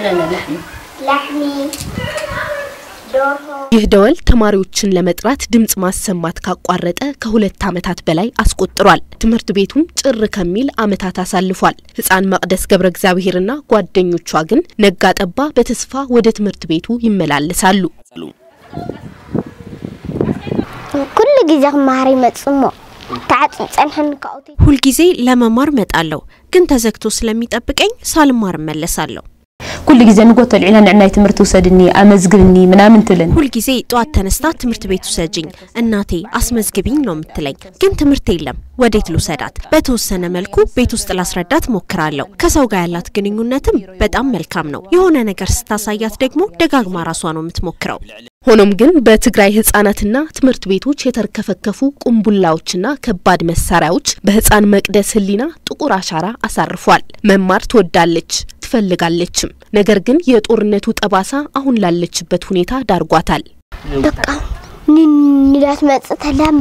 ላሕሚ ዶርሆ ይህ ደወል ተማሪዎችን ለመጥራት ድምፅ ማሰማት ካቋረጠ ከሁለት ዓመታት በላይ አስቆጥሯል። ትምህርት ቤቱም ጭር ከሚል ዓመታት አሳልፏል። ህፃን መቅደስ ገብረ እግዚአብሔርና ጓደኞቿ ግን ነጋ ጠባ በተስፋ ወደ ትምህርት ቤቱ ይመላለሳሉ። ኩሉ ግዜ ክመሃር ይመጽእ እሞ ተዓፅም ፀንሐን ካብኡ ሁልጊዜ ለመማር መጣለሁ፣ ግን ተዘግቶ ስለሚጠብቀኝ ሳልማር እመለሳለሁ። ኩሉ ግዜ ንጎቶ ልዒና ንዕናይ ትምህርቲ ውሰድኒ ኣመዝግብኒ ምናምን ትብለን ሁልጊዜ ጠዋት ተነስታ ትምህርት ቤት ውሰጅኝ እናቴ አስመዝግቢኝ ነው የምትለኝ። ግን ትምህርት የለም። ወዴት ልውሰዳት? በተወሰነ መልኩ ቤት ውስጥ ላስረዳት ሞክራለሁ። ከሰው ጋር ያላት ግንኙነትም በጣም መልካም ነው። የሆነ ነገር ስታሳያት ደግሞ ደጋግማ ራሷ ነው የምትሞክረው። ሆኖም ግን በትግራይ ህጻናትና ትምህርት ቤቶች የተርከፈከፉ ቁምቡላዎችና ከባድ መሳሪያዎች በህፃን መቅደስ ህሊና ጥቁር አሻራ አሳርፏል። መማር ትወዳለች ትፈልጋለችም። ነገር ግን የጦርነቱ ጠባሳ አሁን ላለችበት ሁኔታ ዳርጓታል። በቃ ንዳት መጽእ ተላማ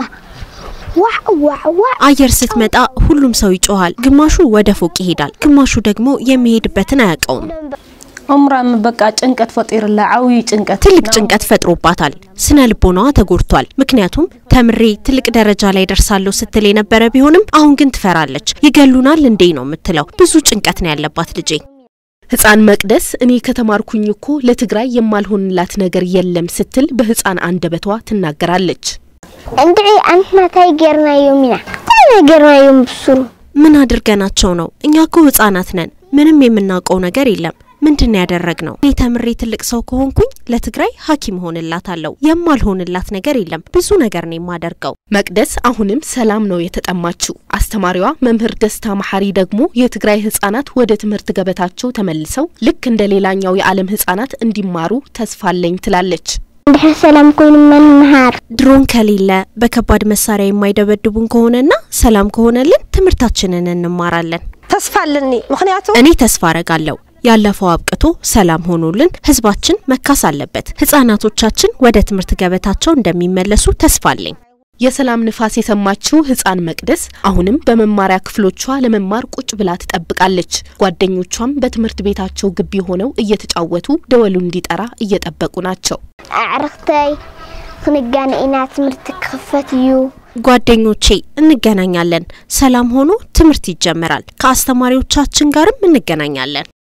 ዋዕ ዋዕ ዋዕ አየር ስትመጣ ሁሉም ሰው ይጮሃል። ግማሹ ወደ ፎቅ ይሄዳል፣ ግማሹ ደግሞ የሚሄድበትን አያውቀውም። እምራ በቃ ጭንቀት ፈጢርላ ዓብዪ ጭንቀት ትልቅ ጭንቀት ፈጥሮባታል። ስነ ልቦናዋ ተጎድቷል። ምክንያቱም ተምሬ ትልቅ ደረጃ ላይ ደርሳለሁ ስትል የነበረ ቢሆንም አሁን ግን ትፈራለች። ይገሉናል እንዴ ነው የምትለው። ብዙ ጭንቀት ነው ያለባት ልጄ። ህፃን መቅደስ እኔ ከተማርኩኝ እኮ ለትግራይ የማልሆንላት ነገር የለም ስትል በህፃን አንደበቷ ትናገራለች። እንድዒ አንትና ታይ ጌርናዮም ኢና ታይ ጌርናዮም ብስሩ ምን አድርገናቸው ነው? እኛ እኮ ህጻናት ነን። ምንም የምናውቀው ነገር የለም። ምንድን ያደረግ ነው? እኔ ተምሬ ትልቅ ሰው ከሆንኩኝ ለትግራይ ሐኪም ሆንላታለሁ። የማልሆንላት ነገር የለም። ብዙ ነገር ነው የማደርገው። መቅደስ አሁንም ሰላም ነው የተጠማችው። አስተማሪዋ መምህር ደስታ መሐሪ ደግሞ የትግራይ ህጻናት ወደ ትምህርት ገበታቸው ተመልሰው ልክ እንደ ሌላኛው የዓለም ህጻናት እንዲማሩ ተስፋ አለኝ ትላለች። እንድሕር ሰላም ኮይኑ መንምሃር ድሮን ከሌለ በከባድ መሳሪያ የማይደበድቡን ከሆነና ሰላም ከሆነልን ትምህርታችንን እንማራለን። ተስፋ አለኒ ምክንያቱ እኔ ተስፋ አረጋለሁ። ያለፈው አብቅቶ ሰላም ሆኖልን ህዝባችን መካስ አለበት። ህጻናቶቻችን ወደ ትምህርት ገበታቸው እንደሚመለሱ ተስፋ አለኝ። የሰላም ንፋስ የሰማችው ህፃን መቅደስ አሁንም በመማሪያ ክፍሎቿ ለመማር ቁጭ ብላ ትጠብቃለች። ጓደኞቿም በትምህርት ቤታቸው ግቢ ሆነው እየተጫወቱ ደወሉ እንዲጠራ እየጠበቁ ናቸው። ኣዕርክተይ ክንጋነ ኢና ትምህርቲ ክኽፈት እዩ ጓደኞቼ እንገናኛለን። ሰላም ሆኖ ትምህርት ይጀመራል። ከአስተማሪዎቻችን ጋርም እንገናኛለን።